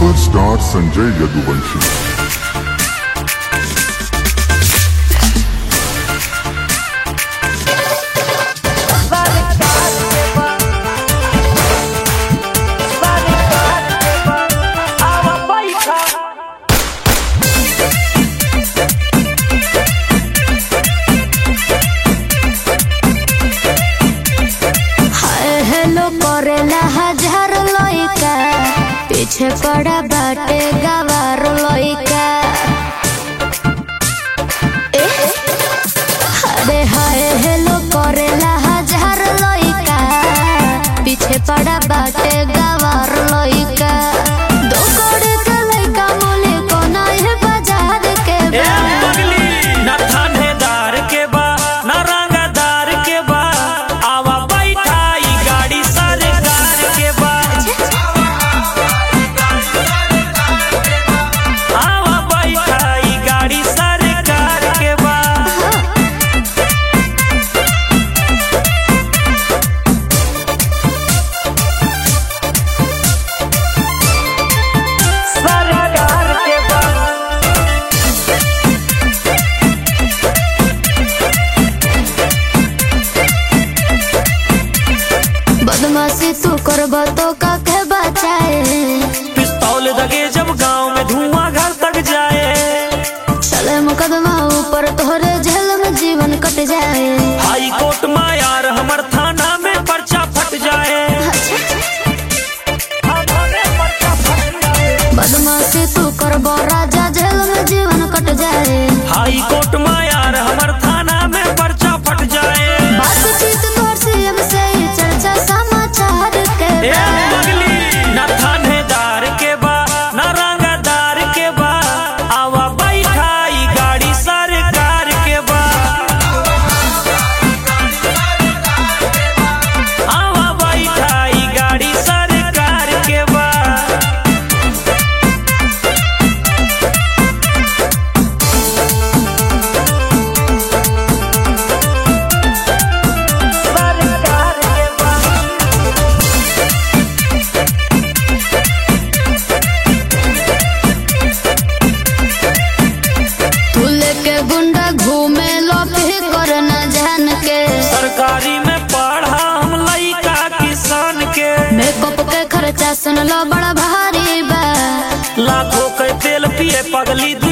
Superstar Sanjay Yaduvanshi hi hello करेला हजार लइका पीछे पड़ा बाटे गवार लइका ए, अरे हाय हेलो करेला हजार लइका पीछे पड़ा बाटे गवार लइका दो कौड़ी के लइका मोले कोना है बाजार के ए बा। पगली ना थानेदार के बा ना रंगदार के बा आवा बैठा ई गाड़ी सरकार के बा आवा बैठा ई गाड़ी सरकार के बा सरकार के बा बदमाशी तू करब तो काके बचाए पिस्तौल दगे जब गांव में धुआं घर तक जाए चले मुकदमा ऊपर तोहरे जेल में जीवन कट जाए हाई कोर्ट में यार हमर थाना में पर्चा फट जाए बदमाशी तू करब राजा जेल में जीवन कट जाए हाई कोर्ट में यार हमर थाना में पर्चा फट जाए बातचीत तोर सीएम से ही चर्चा समाचार के ए बा। पगली ना थानेदार के बा ना रंगदार के बा आवा बैठा ई गाड़ी सरकार के बा आवा बैठा ई गाड़ी सरकार के बा सरकार के बा तू लेके गुंडा घूमे लो फिर कर न जान के सरकारी में पढ़ा हम लइका किसान के मेकअप के खर्चा सुन लो बड़ा भारी बा लाखों के तेल पिए पगली दू